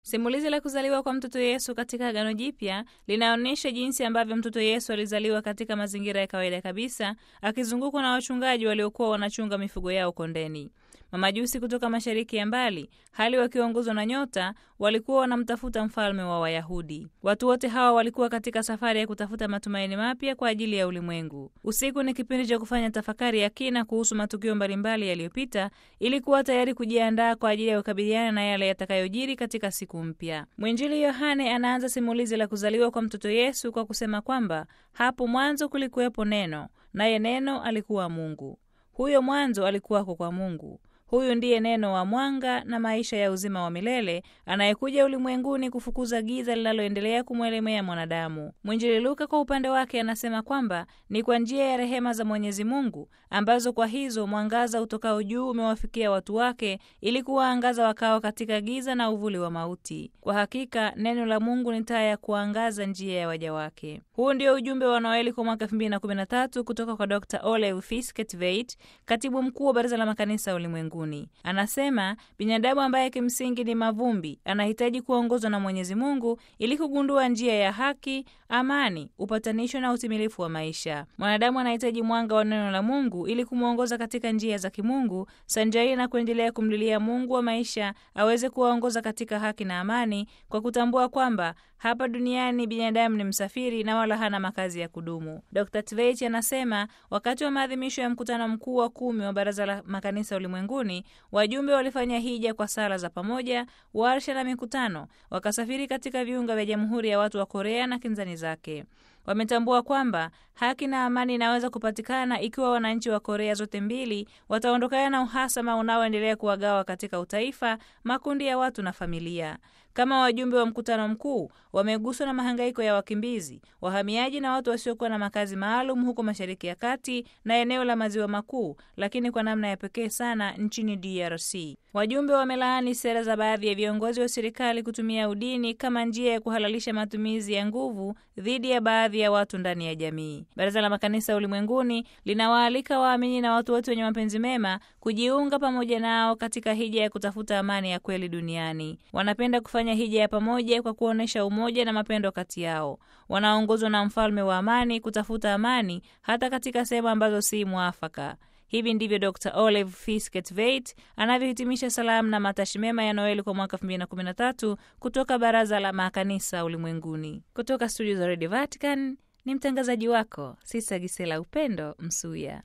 Simulizi la kuzaliwa kwa mtoto Yesu katika Agano Jipya linaonyesha jinsi ambavyo mtoto Yesu alizaliwa katika mazingira ya kawaida kabisa, akizungukwa na wachungaji waliokuwa wanachunga mifugo yao kondeni. Mamajusi kutoka mashariki ya mbali, hali wakiongozwa na nyota, walikuwa wanamtafuta mfalme wa Wayahudi. Watu wote hawa walikuwa katika safari ya kutafuta matumaini mapya kwa ajili ya ulimwengu. Usiku ni kipindi cha kufanya tafakari ya kina kuhusu matukio mbalimbali yaliyopita, ili kuwa tayari kujiandaa kwa ajili ya kukabiliana na yale yatakayojiri katika siku mpya. Mwinjili Yohane anaanza simulizi la kuzaliwa kwa mtoto Yesu kwa kusema kwamba hapo mwanzo kulikuwepo Neno, naye Neno alikuwa Mungu. Huyo mwanzo alikuwako kwa Mungu. Huyu ndiye neno wa mwanga na maisha ya uzima wa milele anayekuja ulimwenguni kufukuza giza linaloendelea kumwelemea mwanadamu. Mwinjili Luka kwa upande wake anasema kwamba ni kwa njia ya rehema za Mwenyezi Mungu ambazo kwa hizo mwangaza utokao juu umewafikia watu wake ili kuwaangaza wakao katika giza na uvuli wa mauti. Kwa hakika neno la Mungu ni taa ya kuangaza njia ya waja wake. Huu ndio ujumbe wa Noeli kwa mwaka 2013 kutoka kwa Dr. Ole Fisketveit, katibu mkuu wa Baraza la Makanisa Ulimwengu. Anasema binadamu ambaye kimsingi ni mavumbi anahitaji kuongozwa na Mwenyezi Mungu ili kugundua njia ya haki, amani, upatanisho na utimilifu wa maisha. Mwanadamu anahitaji mwanga wa neno la Mungu ili kumwongoza katika njia za kimungu, sanjari na kuendelea kumlilia Mungu wa maisha aweze kuwaongoza katika haki na amani, kwa kutambua kwamba hapa duniani binadamu ni msafiri na wala hana makazi ya kudumu. Dr. Tveit anasema wakati wa maadhimisho ya mkutano mkuu wa kumi wa Baraza la Makanisa Ulimwenguni, wajumbe walifanya hija kwa sala za pamoja, warsha na mikutano, wakasafiri katika viunga vya Jamhuri ya Watu wa Korea na kinzani zake. Wametambua kwamba haki na amani inaweza kupatikana ikiwa wananchi wa Korea zote mbili wataondokana na uhasama unaoendelea kuwagawa katika utaifa, makundi ya watu na familia. Kama wajumbe wa mkutano mkuu wameguswa na mahangaiko ya wakimbizi, wahamiaji na watu wasiokuwa na makazi maalum huko Mashariki ya Kati na eneo la Maziwa Makuu, lakini kwa namna ya pekee sana nchini DRC. Wajumbe wamelaani sera za baadhi ya viongozi wa serikali kutumia udini kama njia ya kuhalalisha matumizi ya nguvu dhidi ya baadhi ya watu ndani ya jamii. Baraza la Makanisa Ulimwenguni linawaalika waamini na watu wote wenye mapenzi mema kujiunga pamoja nao katika hija ya kutafuta amani ya kweli duniani. Wanapenda kufanya hija ya pamoja kwa kuonyesha umoja na mapendo kati yao. Wanaongozwa na mfalme wa amani kutafuta amani hata katika sehemu ambazo si mwafaka. Hivi ndivyo Dr. Olive Fisketveit anavyohitimisha salamu na matashi mema ya Noeli kwa mwaka 2013 kutoka Baraza la Makanisa Ulimwenguni. Kutoka studio za Radio Vatican ni mtangazaji wako Sisa Gisela Upendo Msuya.